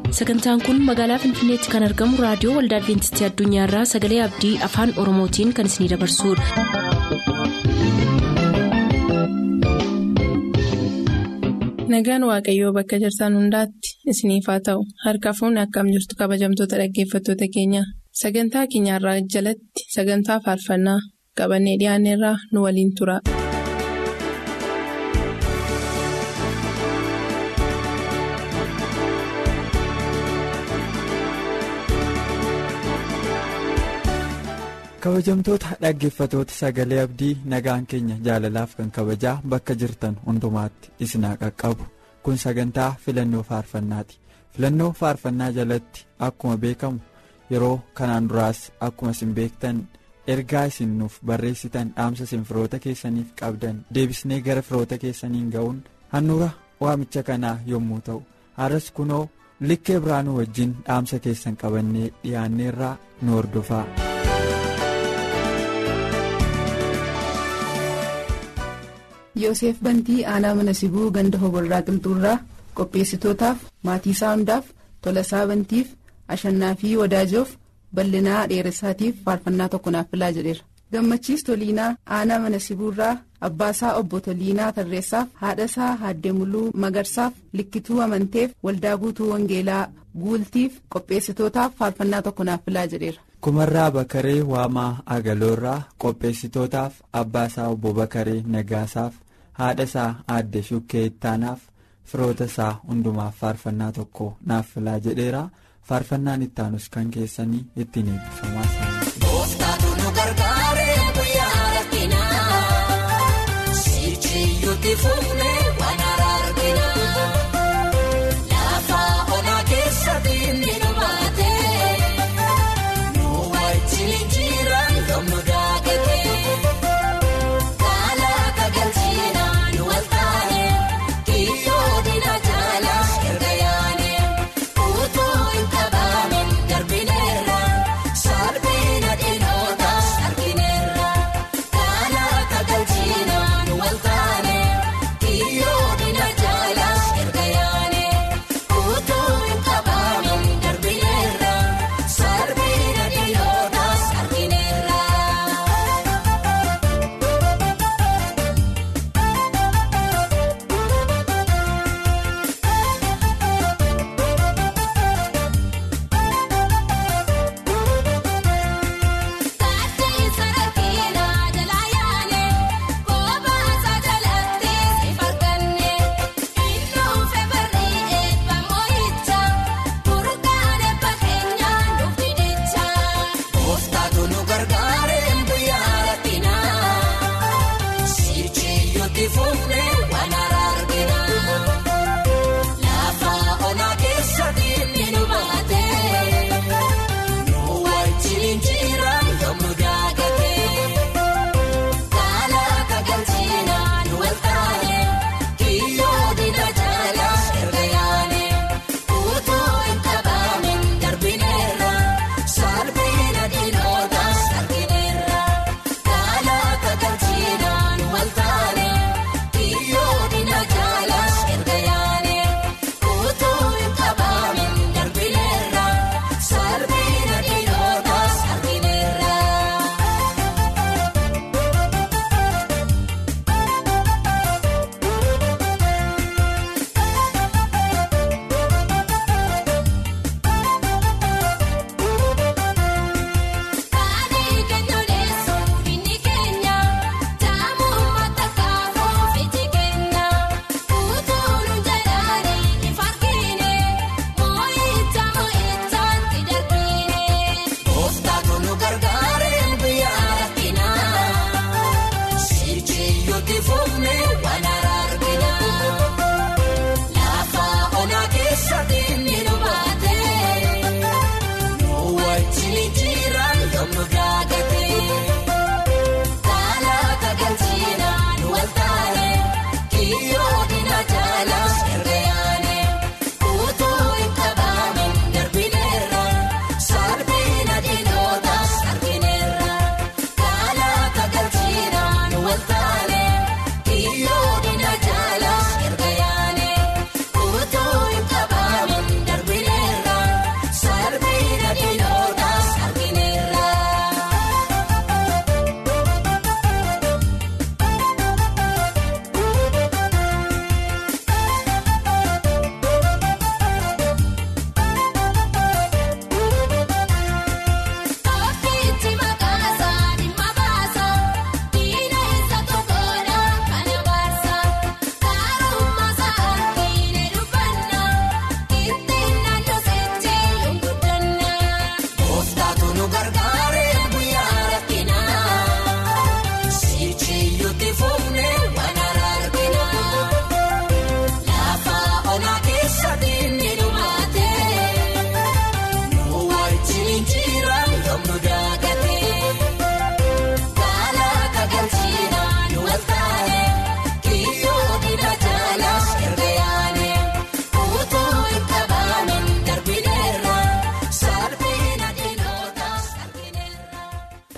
sagantaan kun magaalaa finfinneetti kan argamu raadiyoo waldaa adventistii addunyaarraa sagalee abdii afaan oromootiin kan isinidabarsudha. nagaan waaqayyoo bakka jirtan hundaatti isiniif haa ta'u harka fuunni akkam jirtu kabajamtoota dhaggeeffattoota keenya sagantaa keenyarraa jalatti sagantaa faarfannaa qabannee dhiyaanneerraa nu waliin tura. kabajamtoota dhaggeeffatoota sagalee abdii nagaan keenya jaalalaaf kan kabajaa bakka jirtan hundumaatti isinaa qaqqabu kun sagantaa filannoo faarfannaati filannoo faarfannaa jalatti akkuma beekamu yeroo kanaan duraas akkuma isin beektan ergaa isin nuuf barreessitan dhaamsa isin firoota keessaniif qabdan deebisnee gara firoota keessaniin ga'uun handhuura waamicha kanaa yommuu ta'u har'as kunoo likkee biraanuu wajjin dhaamsa keessan qabannee dhiyaanneerraa nu hordofaa. Yoosef Bantii aanaa mana sibuu ganda hoborraa qilxuurraa qopheessitootaaf maatii isaa hundaaf tolasaa bantiif ashannaa fi wadaajoof bal'inaa dheeressaatiif faarfannaa tokko naaf filaa jedheera. Gammachiis Toliinaa aanaa mana sibuurraa abbaasaa obbo Toliinaa Tarreessaaf haadhasaa Haaddee Muluu Magarsaaf likkituu amanteef waldaa guutuu Wangeelaa guultiif qopheessitootaaf faarfannaa tokko naaf filaa jedheera. kumarraa bakaree waamaa agaloorraa qopheessitootaaf abbaasaa obbo bakaree nagaasaaf haadha isaa aadde shukkee ittaanaaf firoota isaa hundumaaf faarfannaa tokko naaf filaa jedheera faarfannaan ittaanus kan keessanii ittiin eebbifamaa Kun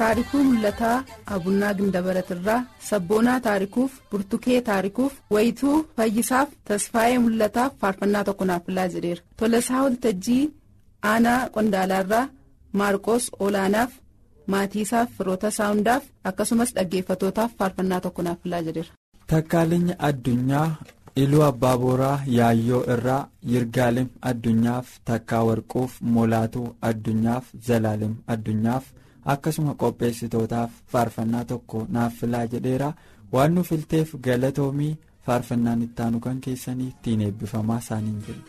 taarikuu mul'ataa abunnaa gindabaratirraa sabboonaa taarikuuf burtukee taarikuuf wayituu fayyisaaf tasfaa'ee mul'ataaf faarfannaa tokko naaf filaa jedheera tolasaa waltajjii aanaa qondaalaarraa maarqos olaanaaf maatiisaaf firoota saawundaaf akkasumas dhaggeeffatootaaf faarfannaa tokko naaf filaa jedheera. Takkaalinyi addunyaa iluu abbaa booraa yaayyoo irraa yirgaalem addunyaaf takkaa warquuf molaatuu addunyaaf zalaalem addunyaaf akkasuma qopheessitootaaf faarfannaa tokko naaf filaa jedheera waan nu filteef galatoomii faarfannaan ittaanu kan keessanii ittiin eebbifamaa isaaniin jiru.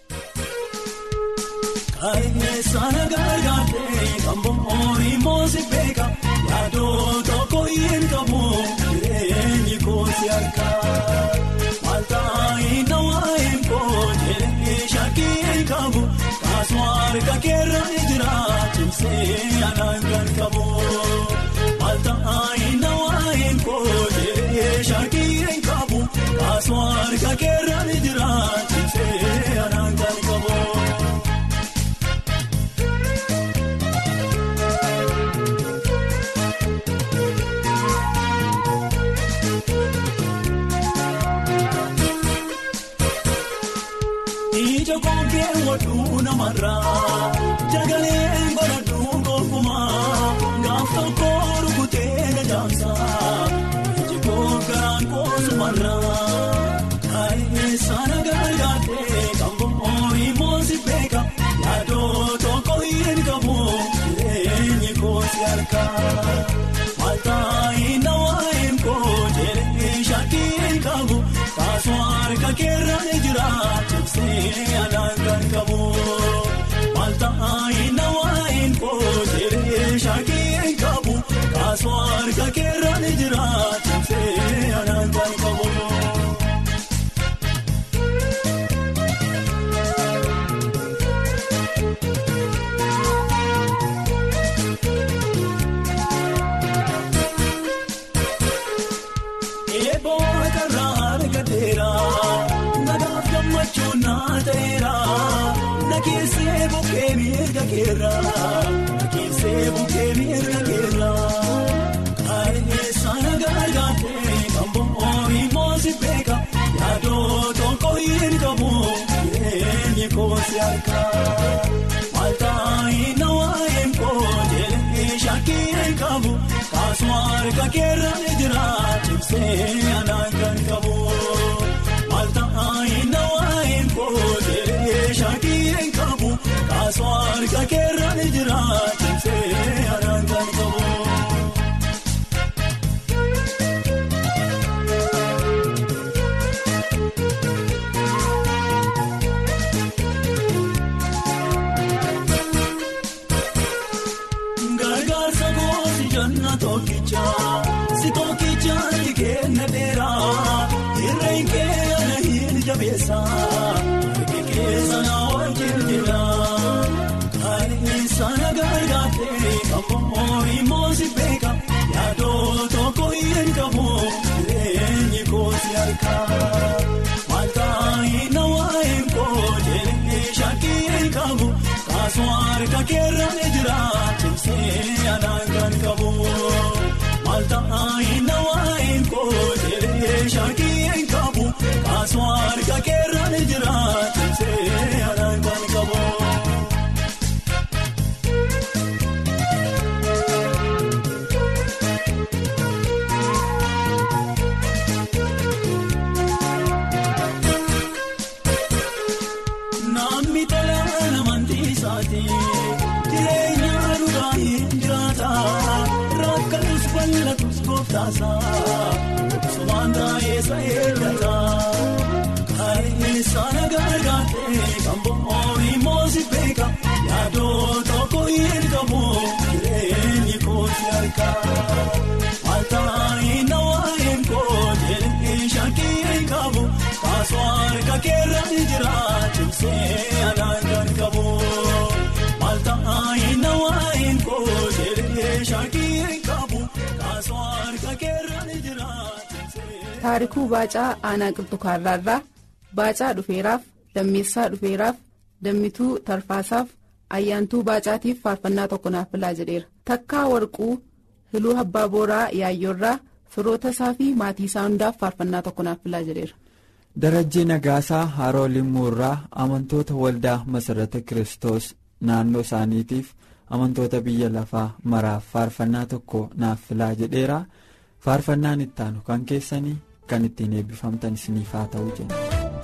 Kaayyessaa gargaartee kan bo'oon moosi beeka yaadoo tokko hin qabu jireenyi koosi harkaa maaltaa nawaayin koo jireenyi shakkii hin qabu kaasuma harka keerra ni jira cimsee anaan kan qabu maaltaa nawaayin koo jireenyi shakkii hin qabu kaasuma harka keerra ni jira cimsee anaan kan qabu. Ija kookee waduu namarraa jagaleen godhadhuu gonkumaa gaaf tokko rukutee gajaamsaa iji kookkaraan koosumarraa kaayyessaa nagargaartee kan bo'oon moosi beeka yaadoo tokko hin qabu jireenyi koosi harkaa maaltaa nawaayin koo jireenyi shakkii hin qabu kaasuma harka keerra ni jira. Cimsee anaan kan qabu maaltaa nawaayin koo jireenyi shakkii hin qabu kaasuma harka keerra ni jira cimsee anaan kan qabu. Eeboo karraa argateera nagaaf gammachuu naa ta'eera nageessee bukkee mirga keerra nageessee bukkee mirga keerra kaayyessaa nagargaartee kan bo'oon moosi beeka yaadoo tokko hin qabu jireenyi koosi harkaa maaltaa nawaayin koo jireenyi shakkii hin qabu kaasuma harka keerra ni jira cimsee anaan kan qabu maaltaa nawaayin koo jireenyi shakkii hin qabu kaasuma harka keerra ni jira cimsee anaan kan qabu. Gargaarsa goosi janna tokkicha si tokkicha ni kenna dheera irreen kee ana hin jabeessa harki keessa na wajjin jira kaayyessaa na gargaartee kan bo'oon moosi beeka yaadoo tokko hin qabu jireenyi koosi harkaa maaltaa nawaayin koo jireenyi shakkii hin qabu kaasuma harka keerra ni jira cimsee anaan kan qabu maaltaa nawaayin koo jireenyi shakkii hin qabu kaasuma harka keerra ni jira cimsee anaan kan qabu. Namni tola amantii isaati jireenya dhugaa hin jiraata rakkatus bal'atus gooftaasa sumaan taa'eessa eeggata kaayyessaa nagargaartee kan bo'oon moosi beeka yaadoo tokko hin qabu jireenyi koosi harkaa maaltaa nawaayin koo jireenyi shakkii hin qabu kaasuma harka keerra ni jira cimsee anaan kan qabu maaltaa nawaayin koo jireenyi shakkii hin qabu kaasuma harka keerra ni jira cimsee. taarikuu baacaa aanaa qilxukaarraarraa baacaa dhufeeraaf lammeessaa dhufeeraaf dammituu tarfaasaaf ayyaantuu baacaatiif faarfannaa tokko naaf filaa jedheera takkaa warquu hiluu abbaa booraa yaayyoorraa firoota isaa fi maatii isaa hundaaf faarfannaa tokko naaf filaa jedheera. darajjii nagaasaa haroo limmuurraa amantoota waldaa masarata kiristoos naannoo isaaniitiif amantoota biyya lafaa maraaf faarfannaa tokko naaf filaa jedheera faarfannaan ittaanu kan keessanii kan ittiin eebbifamtan isiniif haa ta'u jenna.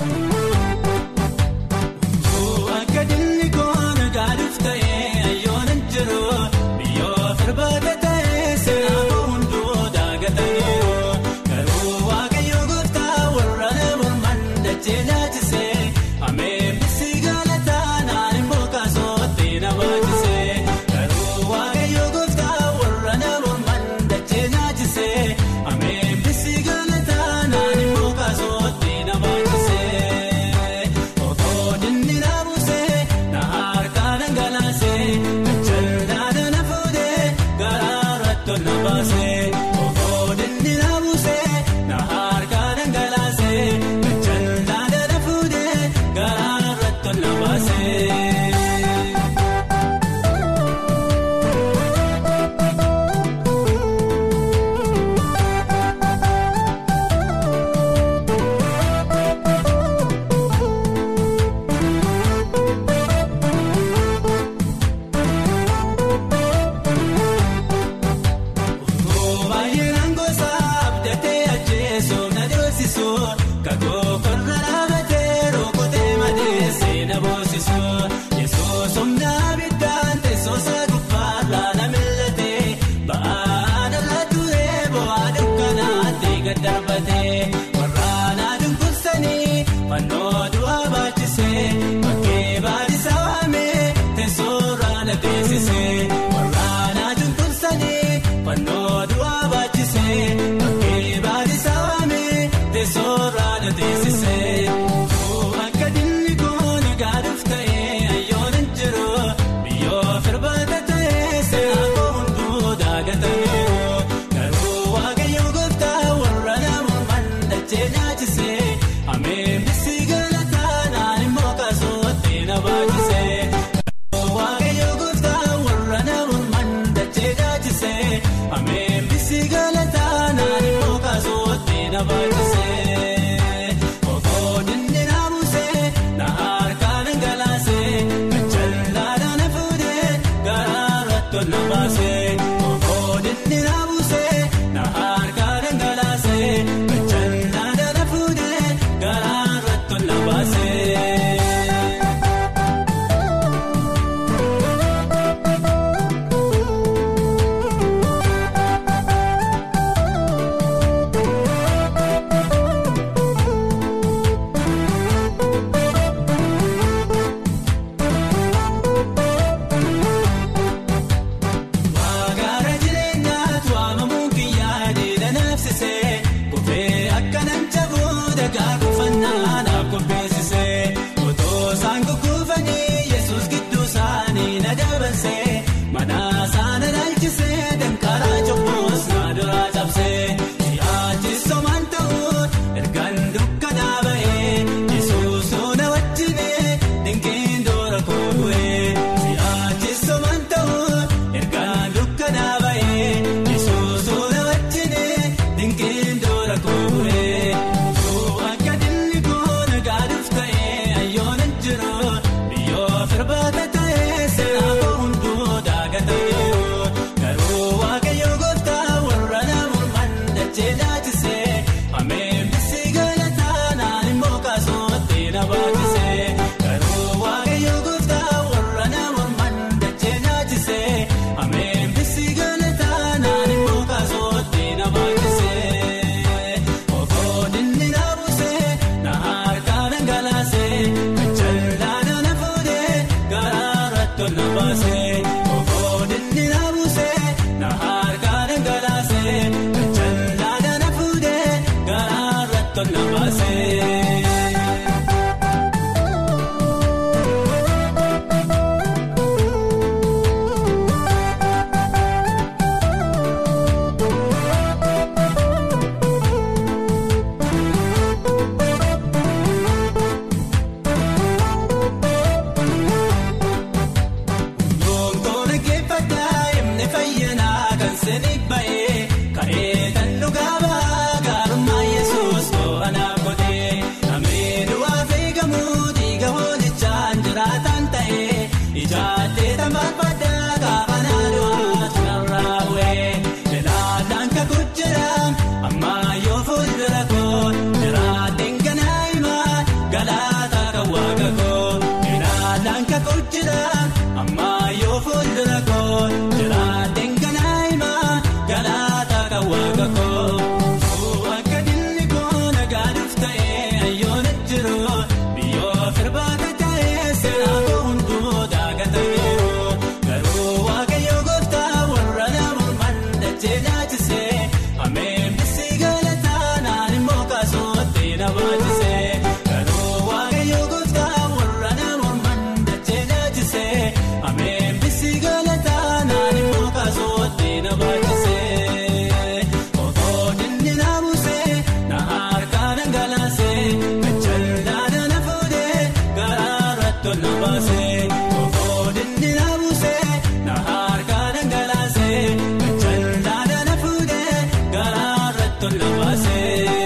Akka dinni koona gaaduuf ta'ee ayyoonan jiru biyyoo firbaata ta'ee seenaa hunduu daagataniiru garuu waaqayyo gooftaa warra morman dachee nyaachisee ameefisi galataa naan immoo kaasootti na baachisee garuu waaqayyo gooftaa warra morman dachee nyaachisee ameefisi galataa naan immoo kaasootti na baachisee. Okoon inni na buusee na harkaa dhangalaasee jaldaadha na fuudhee garaara tolna baasee. Okoon inni na buusee na harkaa dhangalaasee jaldaadha na fuudhee garaara tolna baasee. Baay'inaan gosa abdatee ajjeesoo na dhoosisoo kakoo korra dhaabatee rukutee madeessee na boosisoo yesuus humna abiddaan teessoosaa gubbaarraa na millatee ba'aa irra turee bu'aa dukkanaatti gad darbatee warraan aduun kunsanii fannoo du'aa baachisee bakkee baadhisaa waamee teessoorraa na teessisee warraan aduun kunsanii fannoo du'aa baachisee bakkee baadhisaa waamee teessoorraa na teessisee. Akka dinni koona gaaduuf ta'ee ayyoonan jiru biyyoo firbaata ta'ee seenaa hunduu daagataniiru garuu waaqayyo gooftaa warra namummaan dachee nyaachisee ameefisi galataa naan immoo kaasootti na baachisee. Waaqayyo gooftaa warra namummaan dachee nyaachisee ameefisi galataa naan immoo kaasootti na baachisee. Okoon inni na buusee na harkaa dhangalaasee jaldaadha na fuudhee garaara tolna baasee. Okoon inni na buusee na harkaa dhangalaasee jaldaadha na fuudhee garaara tolna baasee. Magaala jireenyaatu waamamuun kiyyaa deedha naafsisee Kufee akka nan jabuu dhagaa kuffannaa naaf qopheessisee Otoo isaan gugguufanii Yesuus gidduu isaanii na dabarsee Mana isaanii dhaalchisee danqaraa cobboos na duraa cabsee Siyaachis somaan ta'uu ergaan dukkanaa ba'ee Yesuus na wajjinee dinqiin doora kubu'ee Siyaachis somaan ta'uu ergaan dukkanaa ba'ee Yesuus na wajjinee dinqiin doora kubu'ee Akka dinni koona gaaduuf ta'ee ayyoonan jiru biyyoo firbaata ta'ee seenaa hunduu daagataniiru garuu waaqayyo gooftaa warra namummaan dachee nyaachisee ameefisi galataa naan immoo kaasootti na baachisee garuu waaqayyo gooftaa warra namummaan dachee nyaachisee ameefisi galataa naan immoo kaasootti na baachisee. Okoon inni na buusee na harkaa dhangalaasee jaldaadha na fuudhee garaara tolna baasee. Okoon inni na buusee na harkaa dhangalaasee jaldaadha na fuudhee garaara tolna baasee. qulqullina ammaa yoo fuuldura koo jiraateen kanaa himaa galaataa kan waaqa koo akka dilli koo nagaaduuf ta'ee ayyoona jiru biyyoo firbaata ta'ee seenaa koo hunduu daakatameeru garuu waaqayyoo gooftaa warra namuuman dachee nyaachisee ameen bisii galataa naan immoo kaasootti na baachisee garuu waaqayyoo gooftaa warra namuuman dachee nyaachisee ameen bisii galataa naan immoo kaasootti na baachisee ofoo dinni na buusee na harkaa dhangalaasee gachaldaadha na fuudhee garaarratti ol na baasee ofoo dinni na buusee na harkaa dhangalaasee gachaldaadha na fuudhee garaarratti ol na baasee.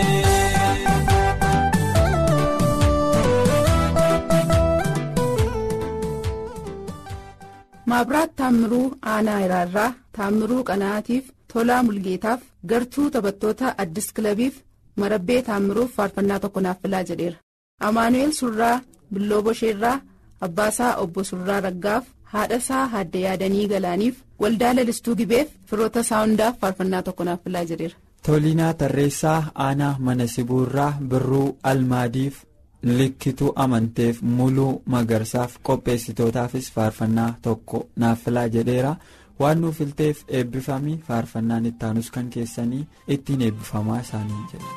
Maabiraat Taammiruu Aanaa Iraarraa Taammiruu Qanaatiif Tolaa Mulgeetaaf gartuu taphattoota Addis Kilabiif Marabbee Taammiruuf faarfannaa tokko naaf filaa jedheera. Amaanu'eel Surraa Billoo Bosheerraa Abbaasaa Obbo Surraa Raggaaf haadhasaa Haadde Yaadanii Galaaniif waldaa lalistuu gibeef firoota isaa hundaaf faarfannaa tokko naaf filaa jedheera. Toliinaa Tarreessaa Aanaa Mana Sibuurraa Birruu Almaadiif likkituu amanteef muluu magarsaaf qopheessitootaafis faarfannaa tokko naaf filaa jedheera waan nuuf filteef eebbifamii faarfannaan ittaanus kan keessanii ittiin eebbifamaa isaanii jedhe.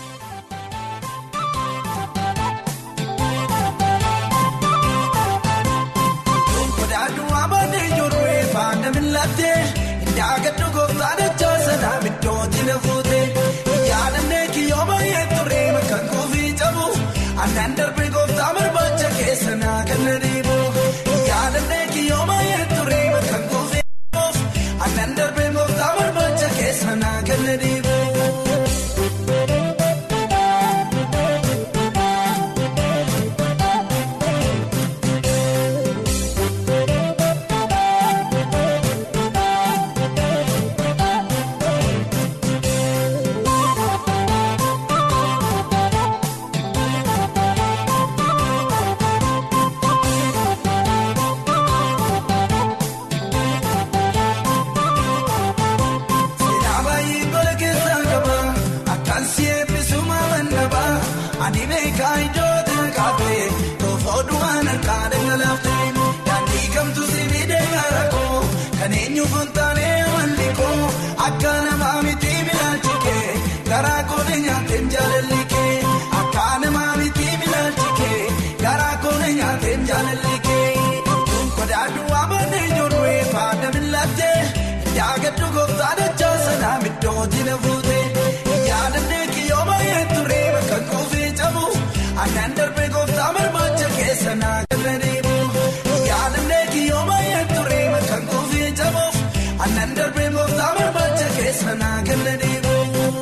Kodaaduu amanee ijoollee faana miilattee Indaagaddu gooftaan ijaa sanaa miidhootiin fuutee Yaadannee kiyyoo baay'ee turee kan kuufii cabu Annaan darbee gooftaa barbaacha keessa naa kan deemu Yaadannee kiyyoo baay'ee turee kan kuufii cabu Annaan darbee gooftaa barbaacha keessa naa kan deemu. Seenaa baay'ee gola keessaa qaba akkaan si eebbisuma mandaba ani beekaa iddoo kaafee toofoo du'aan harkaa dhangalaaftee daandii kamtu si miidhee gaara koo kan eenyu fontaanee amalli koo akka namaa miti bilaalchikee garaa koone nyaateen jaalalli kee akka namaa miti bilaalchikee garaa koone nyaateen jaalalli kee kodaaduu amanee ijoollee faana miilattee. Yaagaddu gooftaan ijaa sanaa miidhootiin fuutee yaadannee kiyyoo baay'ee turee kan kuufii cabu annaan darbee gooftaa barbaacha keessa naa kan deemu yaadannee kiyyoo baay'ee turee kan kuufii cabuuf annaan darbee gooftaa barbaacha keessa naa kan deemu.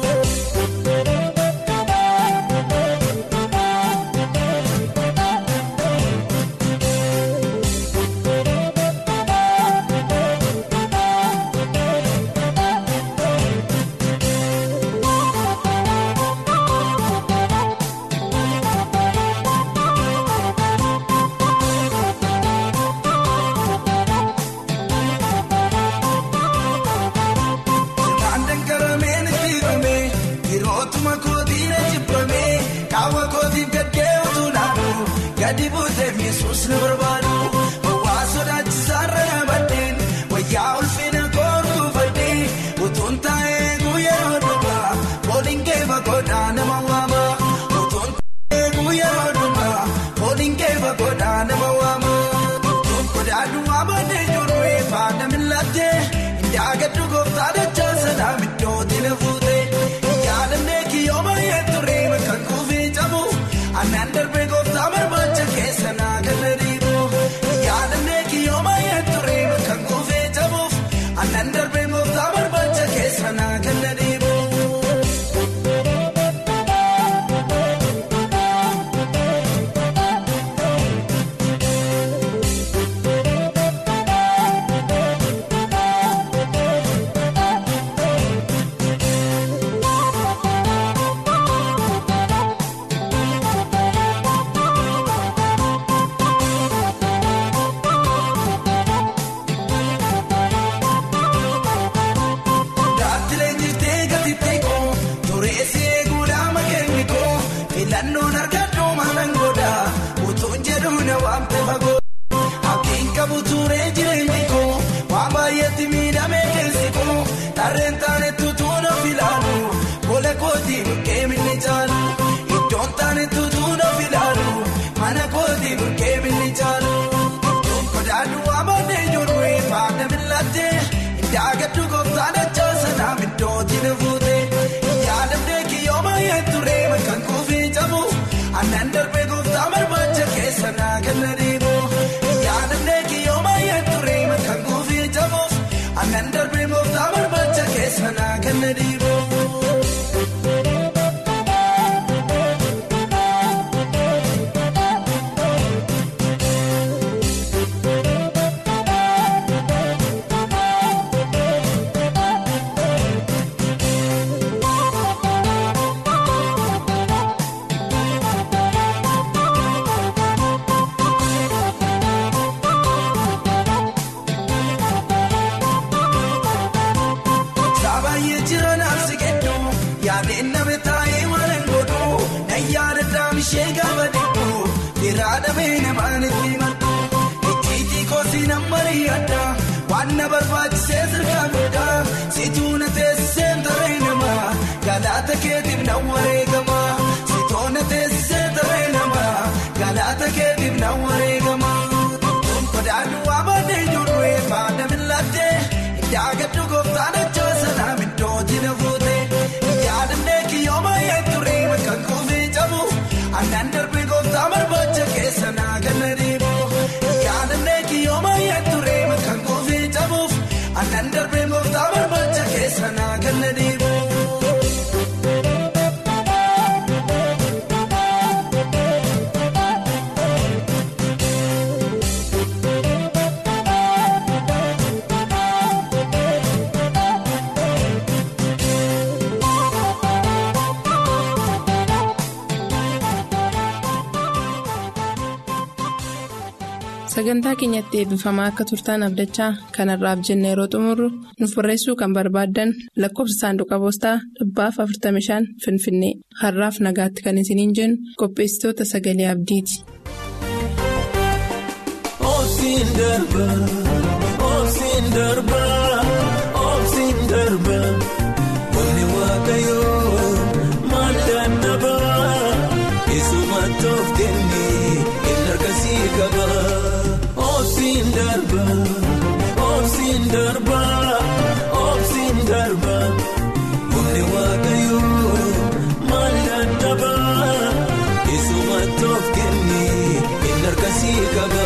Sirnaan dangaramee ni dhiibamee yerootuma kootiin jibbamee kaawwa kootiin gaddee utuu naannoo gadi buutee miisuus ni barbaadu. Waa sodaachisaa irra yaabadheen wayyaa ulfina koortuu fadhee utuun taa'ee guyyeroo dhugaa fooliin keefa godhaa nama waama. Utuun taa'ee guyyeroo dhugaa fooliin keefa godhaa nama waama. Kodaaduu amanee ijoollee faana miilattee Indaagaddu gooftaan ijaa sanaa miidhootiin fuutee yaadannee kiyyoo baay'ee turee kan kuufii cabu annaan darbee gooftaa barbaacha keessa naa kan deemu yaadannee kiyyoo baay'ee turee kan kuufii cabuuf annaan darbee gooftaa barbaacha keessa naa kan deemu. turee jireenyi koo waan baay'eetti miidhamee keessi koo tarreen taanetu tuuna filaalu gola kootii bukkee minni caalu iddoon taanetu tuuna filaalu mana kootii bukkee minni caalu. Kodaaduu amanee ijoollee faana miilattee indaagaddu gooftaan achaa sanaa middooti na fuute yaadamnee kiyyoo baay'ee turee bakkaan kuufii cabu aannan darbee gooftaa barbaacha keessa naa kenna deemu yaadamnee kiyyoo baay'ee turee bakkaan kuufii cabuuf aannan darbee gooftaa barbaacha keessa naa kenna deemu. Saabaayee jiran asi kedduu yaadeen nama taa'ee waan hin godhu na yaada daamishee gaafa dhibbu biraa dhabee namaan itti maddu ijjiitii koosii nama yaadda waan na barbaachisee sirkaa guddaa situu na teessisee taree nama galaata keetiif na wareegama sitoo na teessisee taree nama galaata keetiif na wareegama. Kodaaduu amanee ijoollee faana miilattee indaagaddu gooftaan achaa sanaa middooti na fuute yaadamnee kiyyoo baay'ee turee bakkaan kuufii cabu aannan darbee gooftaa barbaacha keessa naa kenna deemu yaadamnee kiyyoo baay'ee turee bakkaan kuufii cabuuf aannan darbee gooftaa barbaacha keessa naa kenna deemu. Sagantaa keenyatti eebbifamaa akka turtaan abdachaa kanarraaf jenne yeroo xumurru nuuf barreessuu kan barbaaddan lakkoofsa saanduqa poostaa dhibbaaf 45 Finfinnee har'aaf nagaatti kan isiniin jennu qopheessitoota sagalee abdiiti. Oobsiin darba oobsiin darba oobsiin darba wanni waaqayyoo maal dadhaba keessumaa toof kennee inni harkasii qaba. Oobsiin darba oobsiin darba oobsiin darba wanni waaqayyoo maal dadhaba keessumaa toof kennee inni harkasii qaba.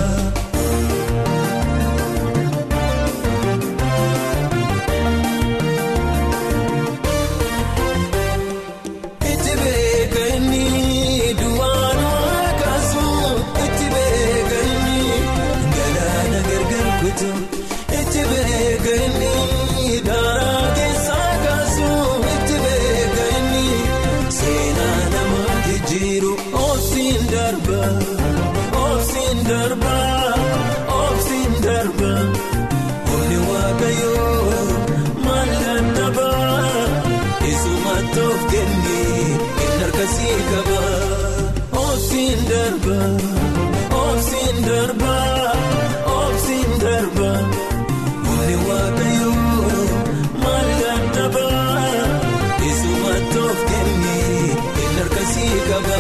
Itti beekani duwwaanoo kaasuu itti beekani galaana gargar kutu itti beekani daaraa keessaa kaasuu itti beekani seenaa nama jijjiiru oobsiin darba oobsiin darba oobsiin darba humni waaqayyoo maal dadhaba. Keessumaa toof kennee inni harkasii qaba. Oobsiin darba oobsiin darba oobsiin darba humni waaqayyoo maal dadhaba. Keessumaa toof kennee inni harkasii qaba.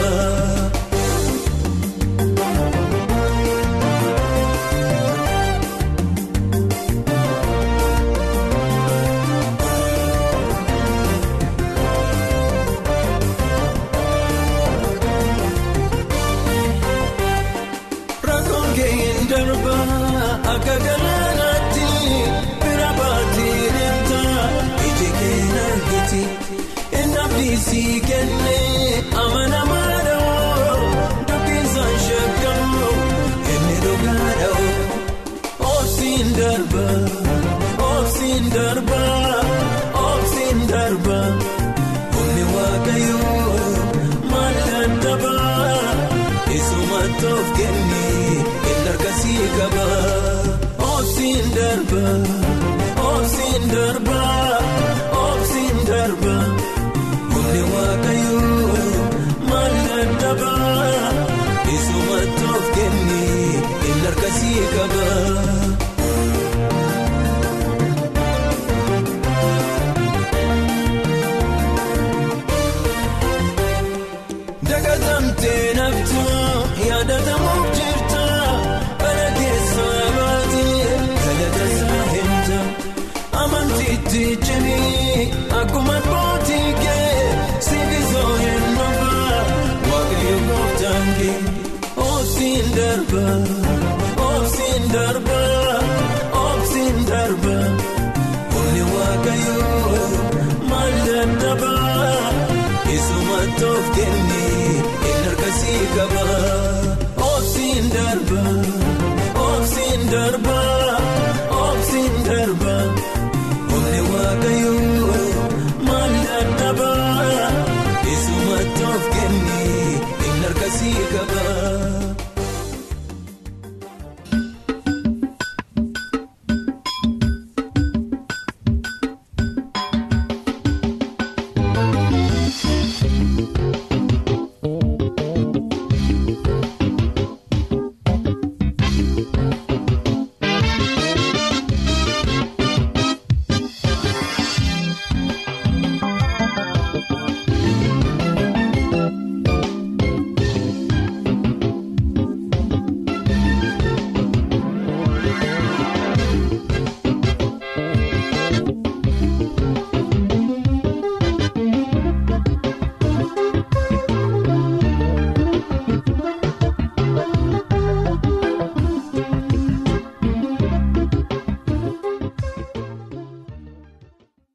Rakkoon keenya darba akka galaanaatti bira baatee deemta iji keenya argiti inni abdiisii kennee amanamaadha dubbinsaan shakkamu inni dhugaadha oobsiin darba oobsiin darba oobsiin darba humni waaqayyoo maal dadhaba. Keessumaa toof kennee inni harkasii qaba. Oobsiin darba oobsiin darba oobsiin darba humni waaqayyoo maal dadhaba. Keessumaa toof kennee inni harkasii qaba. darba obsiin darba humni waaqayyoo maal dadhaba isuma toof kenne inni harkasii qaba obsiin darba obsiin darba obsiin darba humni waaqayyoo.